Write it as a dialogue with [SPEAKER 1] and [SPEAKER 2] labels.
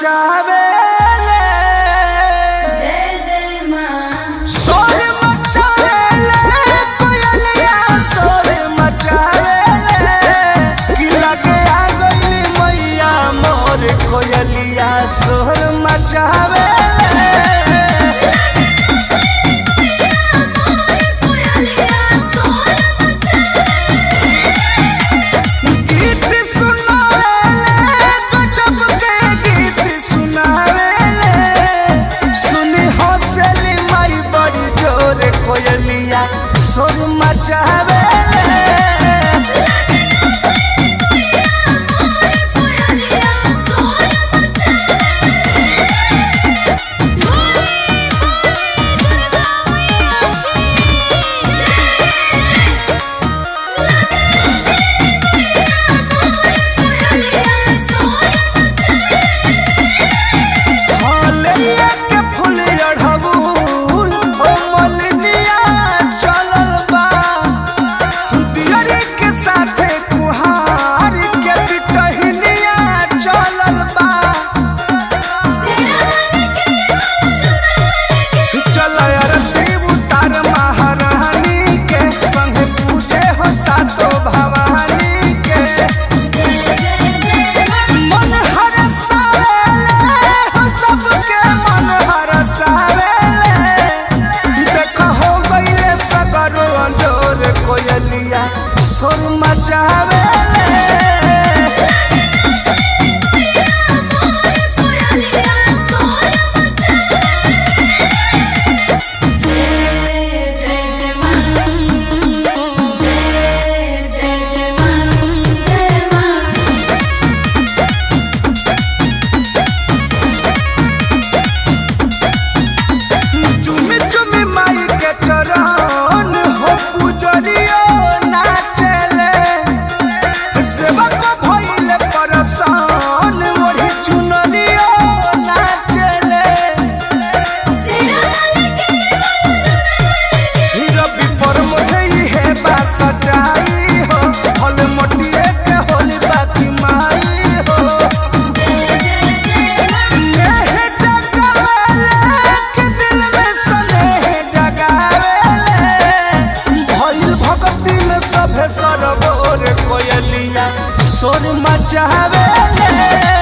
[SPEAKER 1] मचावेले
[SPEAKER 2] जय जय माँ
[SPEAKER 1] शोर मचावेले कोयलिया शोर मचावेले कि लगे आ गइली मैया मोर कोयलिया शोर मचावेले
[SPEAKER 2] कोयलिया सोर
[SPEAKER 1] गीत सुनावेले गजब के गीत सुनावेले सुनी हौसली माई बड़ी जोर कोयलिया शोर मचावेले
[SPEAKER 2] कोयलिया सोर
[SPEAKER 1] हलिया के फूल अढ़बुल ओ मलिनिया चलल बा दियरी के साथे कुहार के बिटहिनिया चलल बा चल अरती उतार महारानी के संग पूजे हो सातो भवानी के मन हरसावेले हो सबके मन हरसावेले देख हो गइले सगरो अंजोर कोयलिया सोर मचावेले चुमी चुमी माई के चरण हो पुजरियो नाचले सेवा को भइले परसान मोरी चुनरियो नाचले रवि पर मुझे है बा सजाई हो हल मटिए के होली बाकी माई हो नेह जगावेले के दिल में स्नेह जगावेले भइल भक्ति में सभे सरगोर कोयलिया सोर मचावेले